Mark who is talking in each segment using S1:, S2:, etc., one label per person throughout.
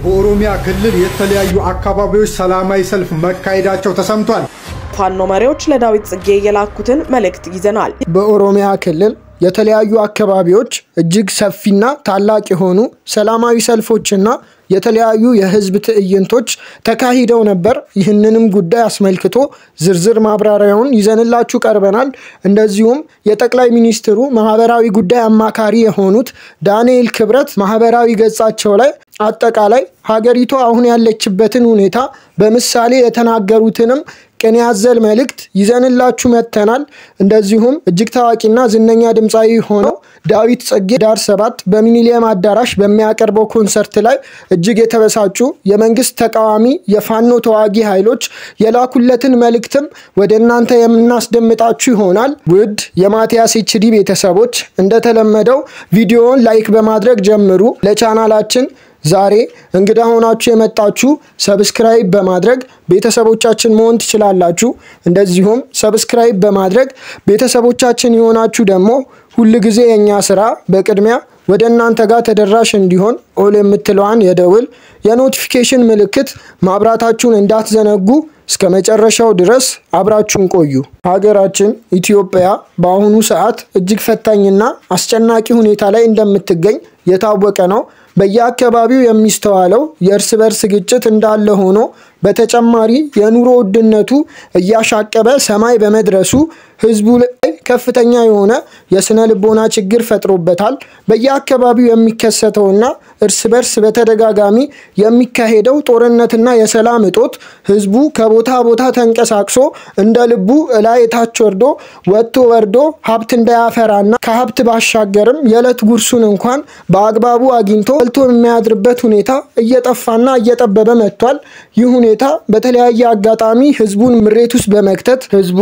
S1: በኦሮሚያ ክልል የተለያዩ አካባቢዎች ሰላማዊ ሰልፍ መካሄዳቸው ተሰምቷል።
S2: ፋኖ መሪዎች ለዳዊት ጽጌ የላኩትን መልእክት ይዘናል።
S3: በኦሮሚያ ክልል የተለያዩ አካባቢዎች እጅግ ሰፊና ታላቅ የሆኑ ሰላማዊ ሰልፎችና የተለያዩ የህዝብ ትዕይንቶች ተካሂደው ነበር። ይህንንም ጉዳይ አስመልክቶ ዝርዝር ማብራሪያውን ይዘንላችሁ ቀርበናል። እንደዚሁም የጠቅላይ ሚኒስትሩ ማህበራዊ ጉዳይ አማካሪ የሆኑት ዳንኤል ክብረት ማህበራዊ ገጻቸው ላይ አጠቃላይ ሀገሪቱ አሁን ያለችበትን ሁኔታ በምሳሌ የተናገሩትንም ቅኔ ያዘል መልእክት ይዘንላችሁ መጥተናል። እንደዚሁም እጅግ ታዋቂና ዝነኛ ድምፃዊ ሆነው ዳዊት ጽጌ ዳር ሰባት በሚኒሊየም አዳራሽ በሚያቀርበው ኮንሰርት ላይ እጅግ የተበሳጩ የመንግስት ተቃዋሚ የፋኖ ተዋጊ ኃይሎች የላኩለትን መልእክትም ወደ እናንተ የምናስደምጣችሁ ይሆናል። ውድ የማቲያስ ኤችዲ ቤተሰቦች እንደተለመደው ቪዲዮውን ላይክ በማድረግ ጀምሩ። ለቻናላችን ዛሬ እንግዳ ሆናችሁ የመጣችሁ ሰብስክራይብ በማድረግ ቤተሰቦቻችን መሆን ትችላላችሁ። እንደዚሁም ሰብስክራይብ በማድረግ ቤተሰቦቻችን የሆናችሁ ደግሞ ሁል ጊዜ የእኛ ስራ በቅድሚያ ወደ እናንተ ጋር ተደራሽ እንዲሆን ኦል የምትለዋን የደውል የኖቲፊኬሽን ምልክት ማብራታችሁን እንዳትዘነጉ። እስከ መጨረሻው ድረስ አብራችሁን ቆዩ። ሀገራችን ኢትዮጵያ በአሁኑ ሰዓት እጅግ ፈታኝና አስጨናቂ ሁኔታ ላይ እንደምትገኝ የታወቀ ነው። በየአካባቢው የሚስተዋለው የእርስ በርስ ግጭት እንዳለ ሆኖ በተጨማሪ የኑሮ ውድነቱ እያሻቀበ ሰማይ በመድረሱ ሕዝቡ ላይ ከፍተኛ የሆነ የስነ ልቦና ችግር ፈጥሮበታል። በየአካባቢው የሚከሰተውና እርስ በርስ በተደጋጋሚ የሚካሄደው ጦርነትና የሰላም እጦት ሕዝቡ ከቦታ ቦታ ተንቀሳቅሶ እንደ ልቡ እላይ ታች ወርዶ ወጥቶ ወርዶ ሀብት እንዳያፈራና ከሀብት ባሻገርም የዕለት ጉርሱን እንኳን በአግባቡ አግኝቶ በልቶ የሚያድርበት ሁኔታ እየጠፋና እየጠበበ መጥቷል። ይህ ሁኔታ በተለያየ አጋጣሚ ህዝቡን ምሬት ውስጥ በመክተት ህዝቡ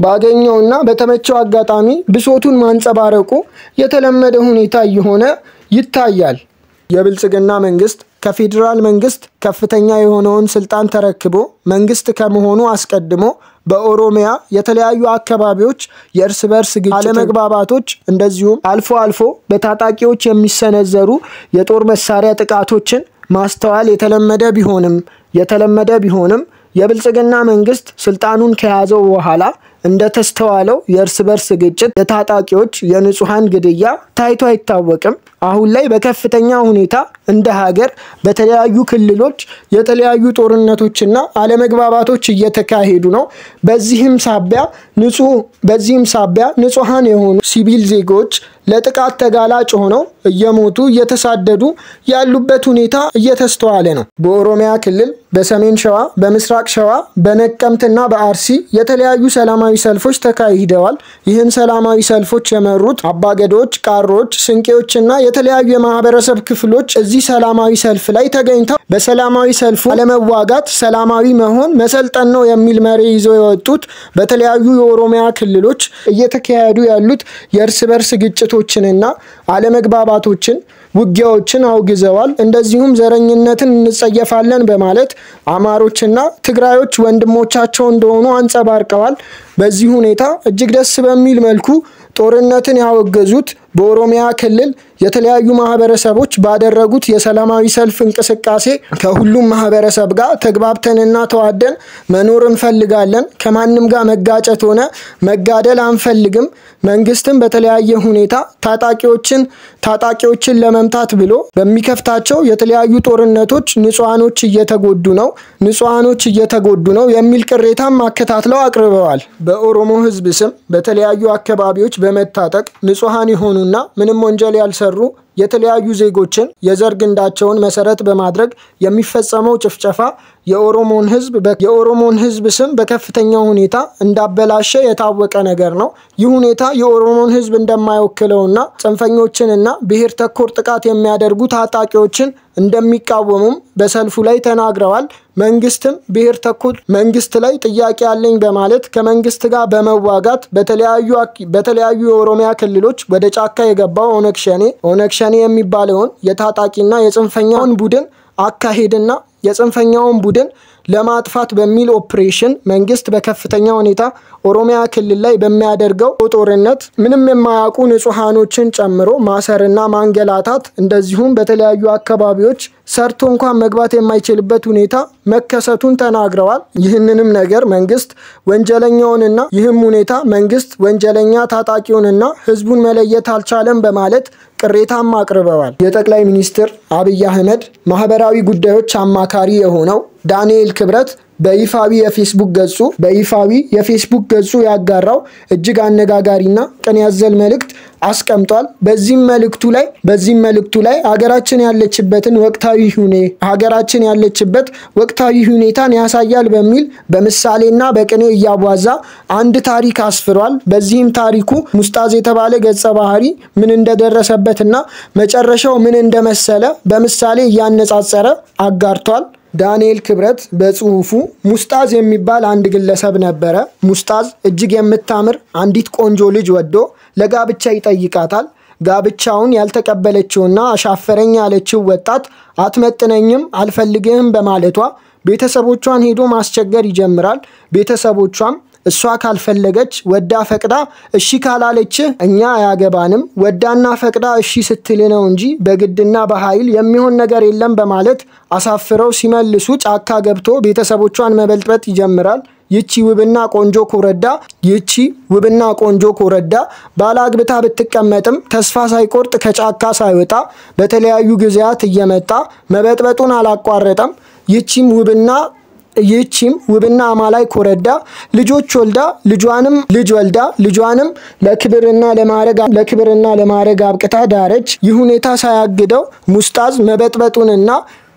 S3: ባገኘውና በተመቸው አጋጣሚ ብሶቱን ማንጸባረቁ የተለመደ ሁኔታ እየሆነ ይታያል። የብልጽግና መንግስት ከፌዴራል መንግስት ከፍተኛ የሆነውን ስልጣን ተረክቦ መንግስት ከመሆኑ አስቀድሞ በኦሮሚያ የተለያዩ አካባቢዎች የእርስ በርስ ግጭት፣ አለመግባባቶች እንደዚሁም አልፎ አልፎ በታጣቂዎች የሚሰነዘሩ የጦር መሳሪያ ጥቃቶችን ማስተዋል የተለመደ ቢሆንም የተለመደ ቢሆንም የብልጽግና መንግስት ስልጣኑን ከያዘው በኋላ እንደተስተዋለው የእርስ በርስ ግጭት፣ የታጣቂዎች የንጹሐን ግድያ ታይቶ አይታወቅም። አሁን ላይ በከፍተኛ ሁኔታ እንደ ሀገር በተለያዩ ክልሎች የተለያዩ ጦርነቶችና አለመግባባቶች እየተካሄዱ ነው። በዚህም ሳቢያ ንጹህ በዚህም ሳቢያ ንጹሐን የሆኑ ሲቪል ዜጎች ለጥቃት ተጋላጭ ሆነው እየሞቱ እየተሳደዱ ያሉበት ሁኔታ እየተስተዋለ ነው። በኦሮሚያ ክልል በሰሜን ሸዋ፣ በምስራቅ ሸዋ፣ በነቀምትና በአርሲ የተለያዩ ሰላማዊ ሰልፎች ተካሂደዋል። ይህን ሰላማዊ ሰልፎች የመሩት አባገዶች፣ ቃሮች፣ ስንቄዎችና የተለያዩ የማህበረሰብ ክፍሎች እዚህ ሰላማዊ ሰልፍ ላይ ተገኝተው በሰላማዊ ሰልፉ አለመዋጋት ሰላማዊ መሆን መሰልጠን ነው የሚል መሪ ይዘው የወጡት በተለያዩ የኦሮሚያ ክልሎች እየተካሄዱ ያሉት የእርስ በርስ ግጭቶችንና አለመግባባቶችን ውጊያዎችን አውግዘዋል። እንደዚሁም ዘረኝነትን እንጸየፋለን በማለት አማሮችና ትግራዮች ወንድሞቻቸው እንደሆኑ አንጸባርቀዋል። በዚህ ሁኔታ እጅግ ደስ በሚል መልኩ ጦርነትን ያወገዙት በኦሮሚያ ክልል የተለያዩ ማህበረሰቦች ባደረጉት የሰላማዊ ሰልፍ እንቅስቃሴ ከሁሉም ማህበረሰብ ጋር ተግባብተንና ተዋደን መኖር እንፈልጋለን። ከማንም ጋር መጋጨት ሆነ መጋደል አንፈልግም። መንግስትም በተለያየ ሁኔታ ታጣቂዎችን ታጣቂዎችን ለመምታት ብሎ በሚከፍታቸው የተለያዩ ጦርነቶች ንጹሐኖች እየተጎዱ ነው ንጹሐኖች እየተጎዱ ነው የሚል ቅሬታም አከታትለው አቅርበዋል። በኦሮሞ ሕዝብ ስም በተለያዩ አካባቢዎች በመታጠቅ ንጹሐን የሆኑና ምንም ወንጀል ያልሰሩ የተለያዩ ዜጎችን የዘር ግንዳቸውን መሰረት በማድረግ የሚፈጸመው ጭፍጨፋ የኦሮሞን ህዝብ የኦሮሞን ህዝብ ስም በከፍተኛ ሁኔታ እንዳበላሸ የታወቀ ነገር ነው። ይህ ሁኔታ የኦሮሞን ህዝብ እንደማይወክለውና ጽንፈኞችንና ብሔር ተኮር ጥቃት የሚያደርጉ ታጣቂዎችን እንደሚቃወሙም በሰልፉ ላይ ተናግረዋል። መንግስትም ብሔር ተኮር መንግስት ላይ ጥያቄ ያለኝ በማለት ከመንግስት ጋር በመዋጋት በተለያዩ የኦሮሚያ ክልሎች ወደ ጫካ የገባው ኦነግ ሸኔ ኦነግ ሸኔ የሚባለውን የታጣቂና የጽንፈኛውን ቡድን አካሄድና የጽንፈኛውን ቡድን ለማጥፋት በሚል ኦፕሬሽን መንግስት በከፍተኛ ሁኔታ ኦሮሚያ ክልል ላይ በሚያደርገው ጦርነት ምንም የማያውቁ ንጹሐኖችን ጨምሮ ማሰርና ማንገላታት እንደዚሁም በተለያዩ አካባቢዎች ሰርቶ እንኳን መግባት የማይችልበት ሁኔታ መከሰቱን ተናግረዋል። ይህንንም ነገር መንግስት ወንጀለኛውንና ይህም ሁኔታ መንግስት ወንጀለኛ ታጣቂውንና ህዝቡን መለየት አልቻለም በማለት ቅሬታም አቅርበዋል። የጠቅላይ ሚኒስትር አብይ አህመድ ማህበራዊ ጉዳዮች አማካሪ የሆነው ዳንኤል ክብረት በይፋዊ የፌስቡክ ገጹ በይፋዊ የፌስቡክ ገጹ ያጋራው እጅግ አነጋጋሪና ቅን ያዘል መልእክት አስቀምጧል። በዚህም መልእክቱ ላይ በዚህም መልእክቱ ላይ ሀገራችን ያለችበትን ወቅታዊ ሁኔ ሀገራችን ያለችበት ወቅታዊ ሁኔታን ያሳያል በሚል በምሳሌና በቅኔ እያቧዛ አንድ ታሪክ አስፍሯል። በዚህም ታሪኩ ሙስጣዝ የተባለ ገጸ ባህሪ ምን እንደደረሰበትና መጨረሻው ምን እንደመሰለ በምሳሌ እያነጻጸረ አጋርቷል። ዳንኤል ክብረት በጽሁፉ ሙስጣዝ የሚባል አንድ ግለሰብ ነበረ። ሙስጣዝ እጅግ የምታምር አንዲት ቆንጆ ልጅ ወዶ ለጋብቻ ይጠይቃታል። ጋብቻውን ያልተቀበለችውና አሻፈረኝ ያለችው ወጣት አትመጥነኝም፣ አልፈልግህም በማለቷ ቤተሰቦቿን ሄዶ ማስቸገር ይጀምራል። ቤተሰቦቿም እሷ ካልፈለገች ወዳ ፈቅዳ እሺ ካላለችህ እኛ አያገባንም፣ ወዳና ፈቅዳ እሺ ስትል ነው እንጂ በግድና በኃይል የሚሆን ነገር የለም በማለት አሳፍረው ሲመልሱ ጫካ ገብቶ ቤተሰቦቿን መበልጥበጥ ይጀምራል። ይቺ ውብና ቆንጆ ኮረዳ ይቺ ውብና ቆንጆ ኮረዳ ባለአግብታ ብትቀመጥም ተስፋ ሳይቆርጥ ከጫካ ሳይወጣ በተለያዩ ጊዜያት እየመጣ መበጥበጡን አላቋረጠም። ይቺም ውብና ይህቺም ውብና አማላይ ኮረዳ ልጆች ወልዳ ልጇንም ልጅ ወልዳ ልጇንም ለክብርና ለማረግ ለክብርና ለማረግ አብቅታ ዳረች። ይህ ሁኔታ ሳያግደው ሙስጣዝ መበጥበጡንና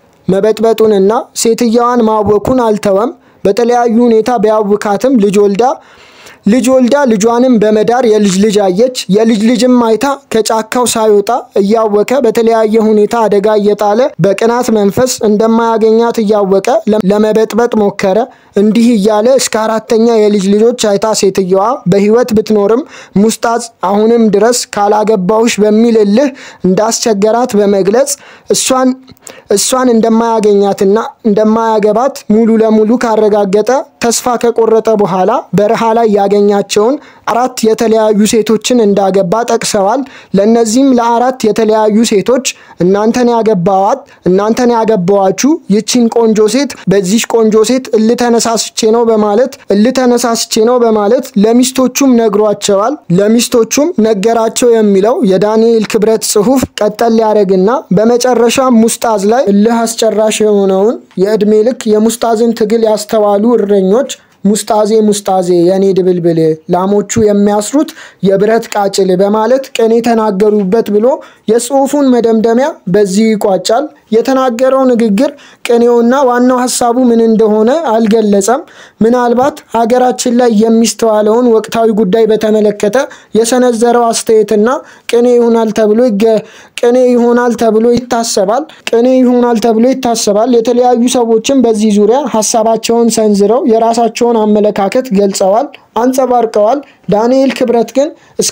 S3: መበጥበጡንና ሴትየዋን ማወኩን አልተወም። በተለያዩ ሁኔታ ቢያውካትም ልጅ ወልዳ ልጅ ወልዳ ልጇንም በመዳር የልጅ ልጅ አየች። የልጅ ልጅም አይታ ከጫካው ሳይወጣ እያወቀ በተለያየ ሁኔታ አደጋ እየጣለ በቅናት መንፈስ እንደማያገኛት እያወቀ ለመበጥበጥ ሞከረ። እንዲህ እያለ እስከ አራተኛ የልጅ ልጆች አይታ ሴትየዋ በሕይወት ብትኖርም ሙስጣዝ አሁንም ድረስ ካላገባውሽ በሚል እልህ እንዳስቸገራት በመግለጽ እሷን እሷን እንደማያገኛትና እንደማያገባት ሙሉ ለሙሉ ካረጋገጠ ተስፋ ከቆረጠ በኋላ በረሃ ላይ ያገኛቸውን አራት የተለያዩ ሴቶችን እንዳገባ ጠቅሰዋል። ለእነዚህም ለአራት የተለያዩ ሴቶች እናንተን ያገባዋት እናንተን ያገባዋችሁ ይቺን ቆንጆ ሴት በዚች ቆንጆ ሴት እልተነሳስቼ ነው በማለት እልተነሳስቼ ነው በማለት ለሚስቶቹም ነግሯቸዋል። ለሚስቶቹም ነገራቸው የሚለው የዳንኤል ክብረት ጽሑፍ ቀጠል ሊያደርግና በመጨረሻ ሙስጣዝ ላይ እልህ አስጨራሽ የሆነውን የዕድሜ ልክ የሙስጣዝን ትግል ያስተዋሉ እረኞች ሙስጣዜ ሙስጣዜ የኔ ድብልብል ላሞቹ የሚያስሩት የብረት ቃጭል በማለት ቅኔ የተናገሩበት ብሎ የጽሑፉን መደምደሚያ በዚህ ይቋጫል። የተናገረው ንግግር ቅኔውና ዋናው ሀሳቡ ምን እንደሆነ አልገለጸም። ምናልባት ሀገራችን ላይ የሚስተዋለውን ወቅታዊ ጉዳይ በተመለከተ የሰነዘረው አስተያየትና ቅኔ ይሆናል ተብሎ ቅኔ ይሆናል ተብሎ ይታሰባል። ቅኔ ይሆናል ተብሎ ይታሰባል። የተለያዩ ሰዎችም በዚህ ዙሪያ ሀሳባቸውን ሰንዝረው የራሳቸውን አመለካከት ገልጸዋል፣ አንጸባርቀዋል። ዳንኤል ክብረት ግን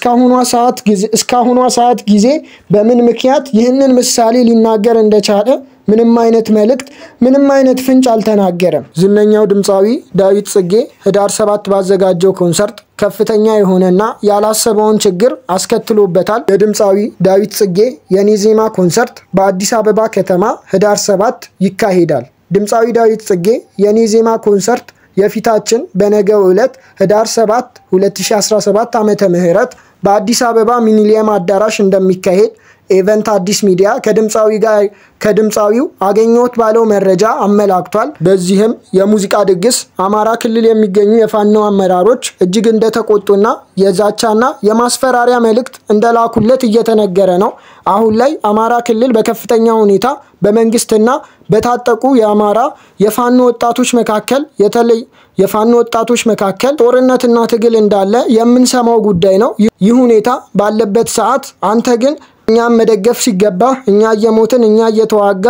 S3: እስካሁኗ ሰዓት ጊዜ በምን ምክንያት ይህንን ምሳሌ ሊናገር እንደቻለ ምንም አይነት መልእክት ምንም አይነት ፍንጭ አልተናገረም። ዝነኛው ድምፃዊ ዳዊት ጽጌ ህዳር ሰባት ባዘጋጀው ኮንሰርት ከፍተኛ የሆነና ያላሰበውን ችግር አስከትሎበታል። የድምፃዊ ዳዊት ጽጌ የኔ ዜማ ኮንሰርት በአዲስ አበባ ከተማ ህዳር ሰባት ይካሄዳል። ድምፃዊ ዳዊት ጽጌ የኔ ዜማ ኮንሰርት የፊታችን በነገው ዕለት ህዳር 7 2017 ዓመተ ምህረት በአዲስ አበባ ሚኒሊየም አዳራሽ እንደሚካሄድ ኤቨንት አዲስ ሚዲያ ከድምፃዊ ጋር ከድምፃዊው አገኘሁት ባለው መረጃ አመላክቷል። በዚህም የሙዚቃ ድግስ አማራ ክልል የሚገኙ የፋኖ አመራሮች እጅግ እንደተቆጡና የዛቻና የማስፈራሪያ መልእክት እንደላኩለት እየተነገረ ነው። አሁን ላይ አማራ ክልል በከፍተኛ ሁኔታ በመንግስትና በታጠቁ የአማራ የፋኖ ወጣቶች መካከል የተለይ የፋኖ ወጣቶች መካከል ጦርነትና ትግል እንዳለ የምንሰማው ጉዳይ ነው። ይህ ሁኔታ ባለበት ሰዓት አንተ ግን እኛም መደገፍ ሲገባ እኛ እየሞትን እኛ እየተዋጋን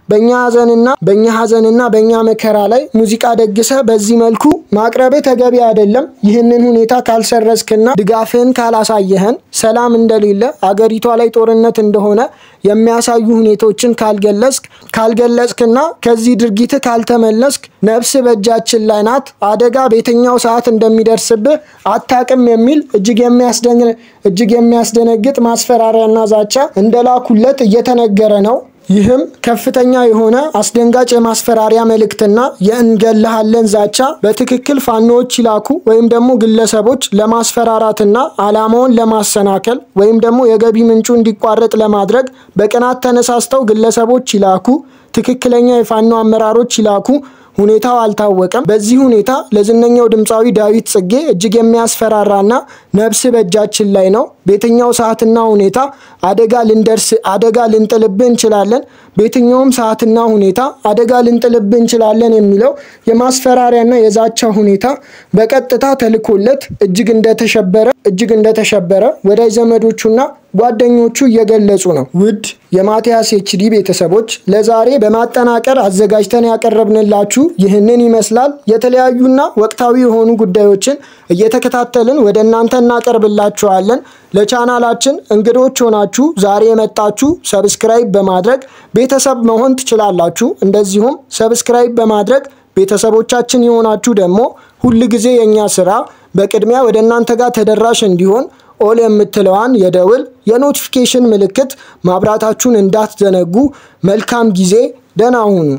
S3: በእኛ ሀዘንና በእኛ ሀዘንና በእኛ መከራ ላይ ሙዚቃ ደግሰ በዚህ መልኩ ማቅረብ ተገቢ አይደለም። ይህንን ሁኔታ ካልሰረዝክና ድጋፍህን ካላሳየህን ሰላም እንደሌለ አገሪቷ ላይ ጦርነት እንደሆነ የሚያሳዩ ሁኔታዎችን ካልገለጽክ ካልገለጽክና ከዚህ ድርጊት ካልተመለስክ ነፍስ በእጃችን ላይ ናት፣ አደጋ በየትኛው ሰዓት እንደሚደርስብህ አታቅም የሚል እጅግ እጅግ የሚያስደነግጥ ማስፈራሪያና ዛቻ እንደላኩለት እየተነገረ ነው። ይህም ከፍተኛ የሆነ አስደንጋጭ የማስፈራሪያ መልእክትና የእንገልሃለን ዛቻ በትክክል ፋኖዎች ይላኩ ወይም ደግሞ ግለሰቦች ለማስፈራራትና ዓላማውን ለማሰናከል ወይም ደግሞ የገቢ ምንጩ እንዲቋረጥ ለማድረግ በቅናት ተነሳስተው ግለሰቦች ይላኩ፣ ትክክለኛ የፋኖ አመራሮች ይላኩ። ሁኔታው አልታወቀም። በዚህ ሁኔታ ለዝነኛው ድምፃዊ ዳዊት ጽጌ እጅግ የሚያስፈራራና ነፍስ በእጃችን ላይ ነው፣ በየትኛው ሰዓትና ሁኔታ አደጋ ልንደርስ አደጋ ልንጥልብህ እንችላለን፣ በየትኛውም ሰዓትና ሁኔታ አደጋ ልንጥልብህ እንችላለን የሚለው የማስፈራሪያና የዛቻ ሁኔታ በቀጥታ ተልኮለት እጅግ እንደተሸበረ እጅግ እንደተሸበረ ወዳጅ ዘመዶቹና ጓደኞቹ እየገለጹ ነው። ውድ የማቲያስ ኤችዲ ቤተሰቦች ለዛሬ በማጠናቀር አዘጋጅተን ያቀረብንላችሁ ይህንን ይመስላል። የተለያዩና ወቅታዊ የሆኑ ጉዳዮችን እየተከታተልን ወደ እናንተ እናቀርብላችኋለን። ለቻናላችን እንግዶች ሆናችሁ ዛሬ የመጣችሁ ሰብስክራይብ በማድረግ ቤተሰብ መሆን ትችላላችሁ። እንደዚሁም ሰብስክራይብ በማድረግ ቤተሰቦቻችን የሆናችሁ ደግሞ ሁል ጊዜ የእኛ ስራ በቅድሚያ ወደ እናንተ ጋር ተደራሽ እንዲሆን ኦል የምትለዋን የደውል የኖቲፊኬሽን ምልክት ማብራታችሁን እንዳትዘነጉ። መልካም ጊዜ፣ ደህና ሁኑ።